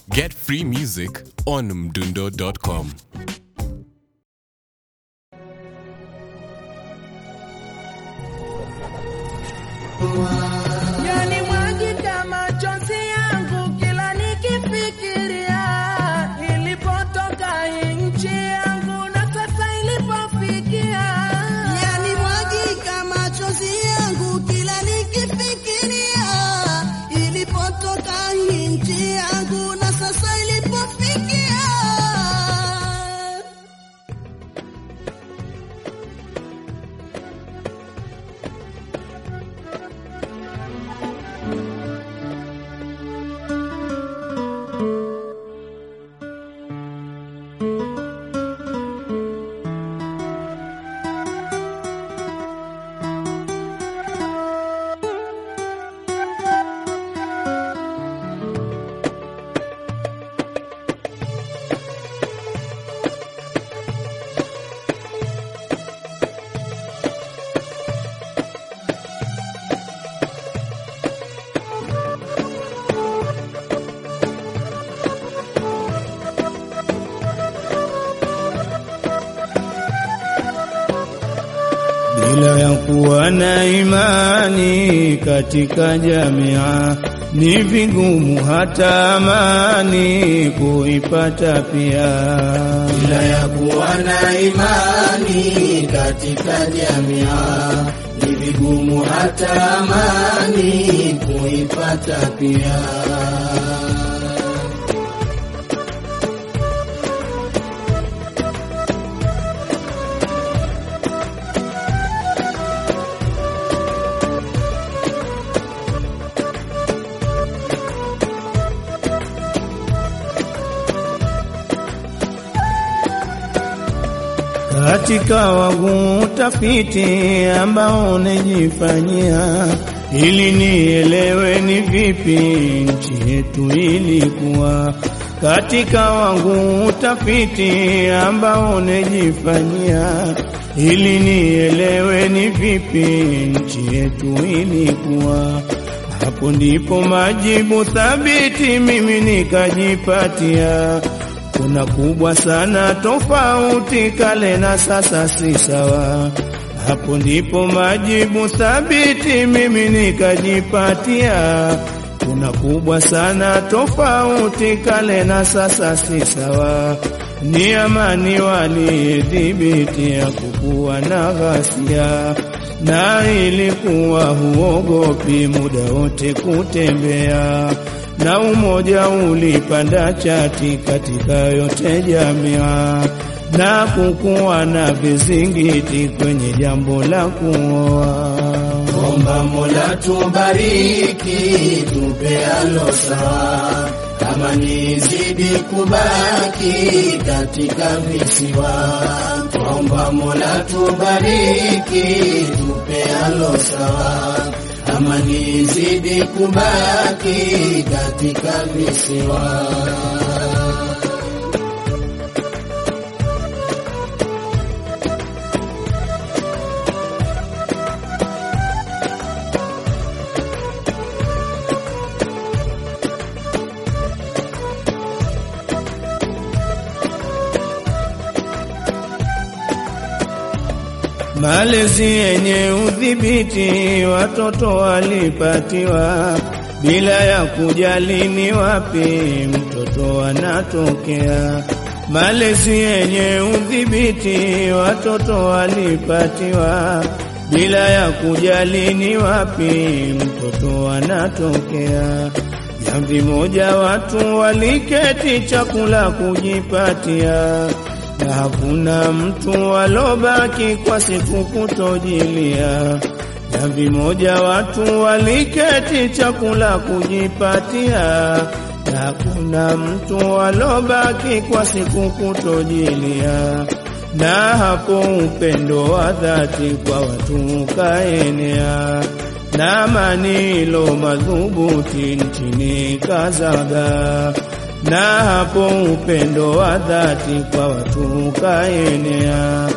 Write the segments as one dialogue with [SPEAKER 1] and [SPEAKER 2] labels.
[SPEAKER 1] Get free music on mdundo.com.
[SPEAKER 2] Yani mwagika machozi yangu kila nikifikiria ilipotoka nchi yangu na sasa ilipofikia.
[SPEAKER 3] Yani mwagika machozi yangu kila nikifikiria ilipotoka nchi yangu na sasa ilipofikia.
[SPEAKER 4] bila ya kuwa na imani katika jamia ni vigumu hata amani kuipata pia. Bila ya kuwa na imani katika jamia ni vigumu hata amani kuipata pia. katika wangu utafiti ambao nejifanyia ili nielewe ni vipi nchi yetu ilikuwa. Katika wangu utafiti ambao nejifanyia ili nielewe ni vipi nchi yetu ilikuwa. Hapo ndipo majibu thabiti mimi nikajipatia kuna kubwa sana tofauti kale na sasa si sawa. Hapo ndipo majibu thabiti mimi nikajipatia. Kuna kubwa sana tofauti kale na sasa si sawa. Ni amani walidhibitia kukuwa na ghasia, na ilikuwa huogopi muda wote kutembea na umoja ulipanda chati katika yote jamia, na kukuwa na vizingiti kwenye jambo la kuoa. Omba Mola tubariki, tupe alo sawa, kama nizidi kubaki katika visiwa. Omba Mola tubariki, tupe alo sawa kama nizidi kubaki katika visiwa. Malezi yenye udhibiti watoto walipatiwa bila ya kujali ni wapi mtoto anatokea. Malezi yenye udhibiti watoto walipatiwa bila ya kujali ni wapi mtoto anatokea. Jamvi moja watu waliketi chakula kujipatia na hakuna mtu alobaki kwa siku kutojilia. Jamvi moja watu waliketi chakula kujipatia, na hakuna mtu alobaki kwa siku kutojilia. Na hapo upendo wa dhati kwa watu ukaenea, na manilo madhubuti nchini kazaga na hapo upendo wa dhati kwa watu ukaenea,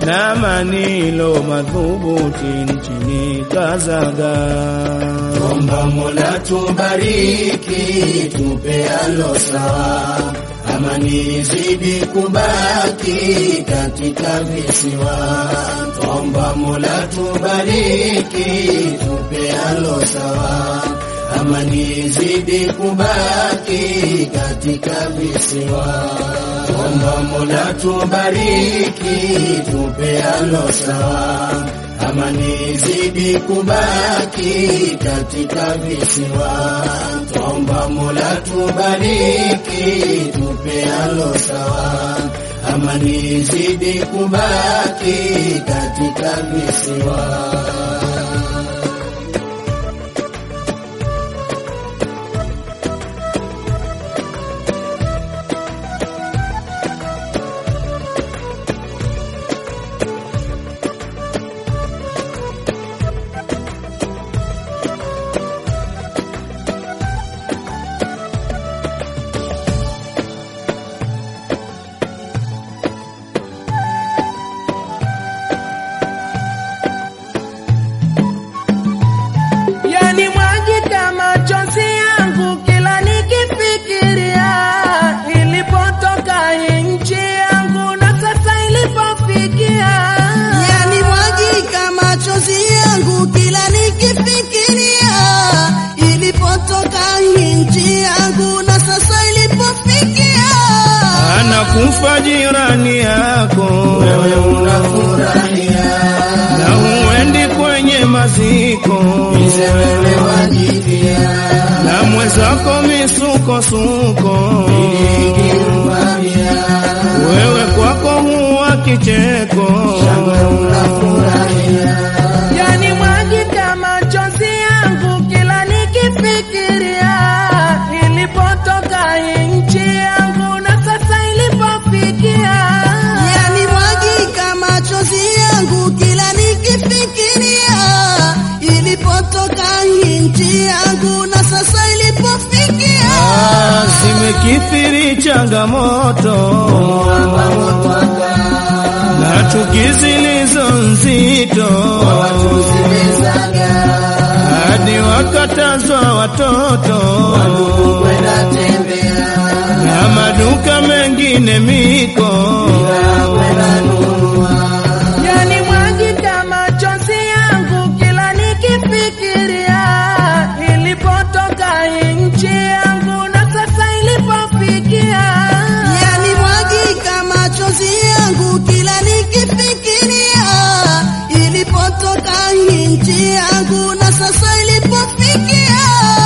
[SPEAKER 4] na manilo madhubuti nchini Kazaga.
[SPEAKER 5] Omba Mola tubariki, tupe alo sawa, amani izidi kubaki katika visiwa. Omba Mola tubariki, tupe alo sawa, amani izidi kubaki katika visiwa. Omba Mola tubariki, tupe alo sawa amani izidi kubaki katika visiwa. Twaomba Mola tubariki, tupe alo sawa, amani izidi kubaki katika visiwa.
[SPEAKER 2] Yani mwagika machozi yangu kila nikifikiria ilipotoka hii nchi yangu na sasa ilipofikia.
[SPEAKER 3] Yani mwagika machozi yangu kila nikifikiria ilipotoka hii nchi yangu na sasa ilipofikia.
[SPEAKER 4] Anakufa jirani yako,
[SPEAKER 5] Wewe unafurahia,
[SPEAKER 4] na huendi kwenye maziko,
[SPEAKER 5] ize wewe wajipia,
[SPEAKER 4] na mwenzako misukosuko,
[SPEAKER 5] ikimwambia
[SPEAKER 4] wewe kwako huwa kicheko.
[SPEAKER 5] shangwe unafurahia,
[SPEAKER 2] Yani mwagika machozi yangu kila nikifikiria ilipotoka hii nchi yangu na sasa ilipofikia.
[SPEAKER 3] Yani mwagika machozi yangu kila nikifikiria ilipotoka hii nchi yangu na sasa ilipofikia.
[SPEAKER 4] Ah, Zimekithiri changamoto na chuki zilizo nzito, hadi wakatazwa watoto
[SPEAKER 5] kwenda tembea,
[SPEAKER 4] na maduka mengine miko.
[SPEAKER 5] kwenda nunua,
[SPEAKER 2] Yani mwagika machozi yangu kila nikifikiria ilipotoka hii nchi yangu na sasa ilipofikia.
[SPEAKER 3] Yani mwagika machozi yangu kila nikifikiria ilipotoka hii nchi yangu na sasa ilipofikia.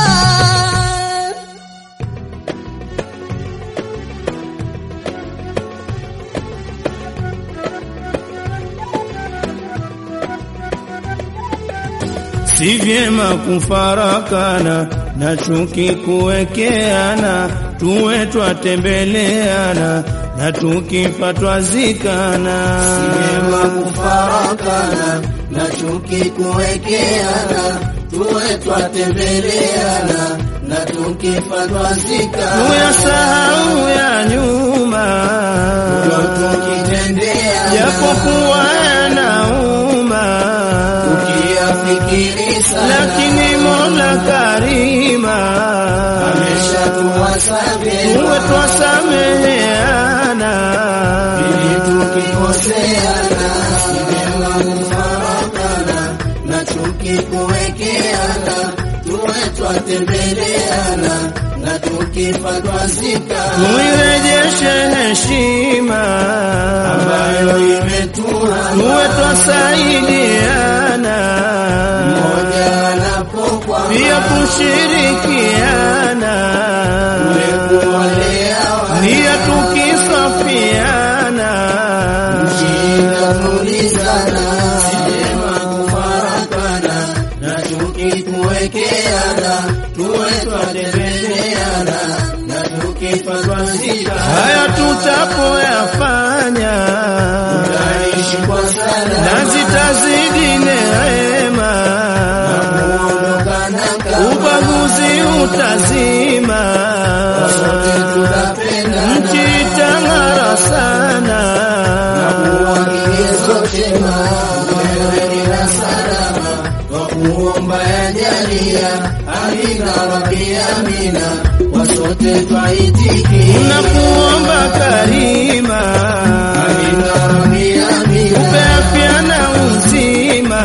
[SPEAKER 4] Si vyema kufarakana na chuki kuwekeana, tuwe twatembeleana na tukifa twazikana.
[SPEAKER 5] vyema kufarakana na chuki kuwekeana, tuwe twatembeleana na tukifa twazikana,
[SPEAKER 4] Tuyasahau ya nyuma,
[SPEAKER 5] ndio tukitendeana,
[SPEAKER 4] japokuwa yanauma,
[SPEAKER 5] tukiyafikiri sana,
[SPEAKER 4] lakini Mola Karima
[SPEAKER 5] ameshatuwasamehe
[SPEAKER 4] tuwe twasameheana.
[SPEAKER 5] ili tukikoseana, si vyema kufarakana na chuki kuwekeana, tuwe twatembeleana na tukifa twazikana,
[SPEAKER 4] Tuirejeshe heshima
[SPEAKER 5] ambayo imetua
[SPEAKER 4] tuwe twasaidiana,
[SPEAKER 5] mmoja anapokuwa
[SPEAKER 4] pia kushirikiana,
[SPEAKER 5] kuwalea
[SPEAKER 4] nia tukisafiana,
[SPEAKER 5] Tulizana, si vyema kufarakana na chuki kuwekeana, tuwe twatembeleana na tukifa twazikana,
[SPEAKER 4] haya tutapoyafanya
[SPEAKER 5] tutaishi kwa sana
[SPEAKER 4] na zitazidi neema,
[SPEAKER 5] kuondokana kama
[SPEAKER 4] ubaguzi utazima,
[SPEAKER 5] sote tutapenda
[SPEAKER 4] nchi itang'ara sana.
[SPEAKER 5] kuwa kigezo cha njema, wewe na salama, kwa kuomba yajalia, amina rabbi amina, kwa sote twaitikia,
[SPEAKER 4] Nakuomba Karima,
[SPEAKER 5] amina rabbi amina,
[SPEAKER 4] upe afya na uzima,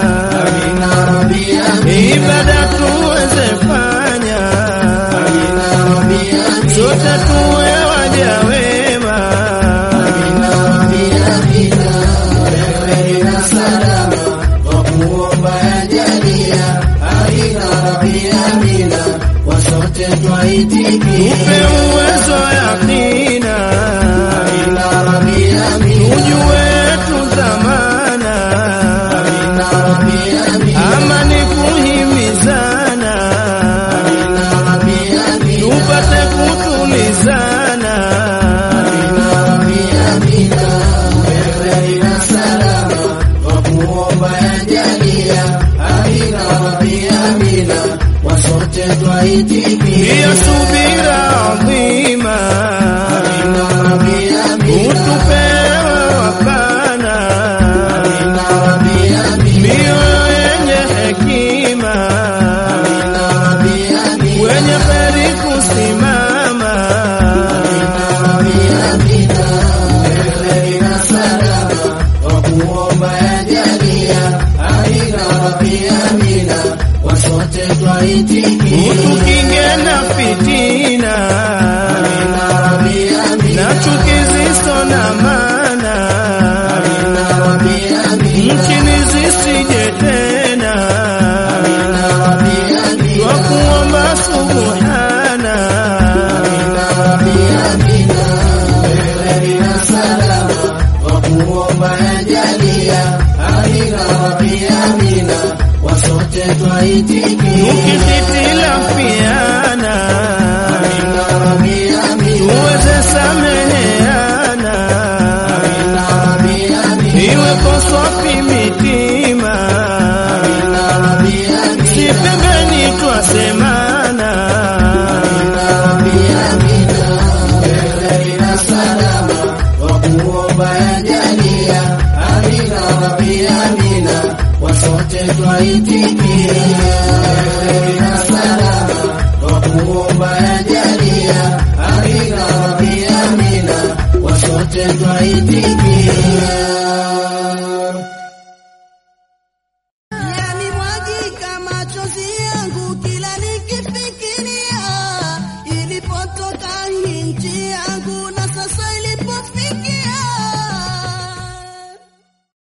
[SPEAKER 5] amina rabbi amina,
[SPEAKER 4] ibada tuweze fanya,
[SPEAKER 5] amina rabbi amina,
[SPEAKER 4] sote tuwe waja wema.
[SPEAKER 5] amina rabbi amina, wewe na salama, kwa kuomba yajalia, amina rabbi amina, kwa sote twaitikia,
[SPEAKER 4] Upe uwezo yakina,
[SPEAKER 5] amina rabbi amina,
[SPEAKER 4] ujue tu dhamana,
[SPEAKER 5] amina rabbi amina,
[SPEAKER 4] amani kuhimizana,
[SPEAKER 5] amina rabbi amina,
[SPEAKER 4] tupate kutulizana.
[SPEAKER 5] amina rabbi amina, wewe na salama, kwa kuomba yajalia, amina rabbi amina, kwa sote twaitikia,
[SPEAKER 4] Hiyo subira adhima,
[SPEAKER 5] amina rabbi amina,
[SPEAKER 4] utupewe wapana,
[SPEAKER 5] amina rabbi amina,
[SPEAKER 4] mioyo yenye hekima,
[SPEAKER 5] amina rabbi amina,
[SPEAKER 4] wenye heri kusimama.
[SPEAKER 5] amina rabbi amina, wewe na salama, kwa kuomba yajalia, amina rabbi amina, kwa sote twaitikia,
[SPEAKER 4] Utukinge na fitina
[SPEAKER 5] amina rabbi amina,
[SPEAKER 4] na chuki zisizo na maana,
[SPEAKER 5] amina rabbi amina,
[SPEAKER 4] nchini zisije tena.
[SPEAKER 5] amina rabbi amina,
[SPEAKER 4] Kwa kuomba subuhana,
[SPEAKER 5] amina rabbi amina, wewe na salama, kwa kuomba yajalia, amina rabbi amina, kwa sote twaitikia,
[SPEAKER 4] tukihitilafiana
[SPEAKER 5] amina rabbi amina,
[SPEAKER 4] tuweze sameheana,
[SPEAKER 5] amina rabbi amina,
[SPEAKER 4] iwe koswapi mitima,
[SPEAKER 5] amina rabbi amina,
[SPEAKER 4] si pembeni twasemana.
[SPEAKER 5] amina rabbi amina, wewe na salama, kwa kuomba yajalia, amina rabbi amina, kwa sote twaitikia, wewe na salama, kwa kuomba yajalia, amina rabbi amina, kwa sote twaitikia.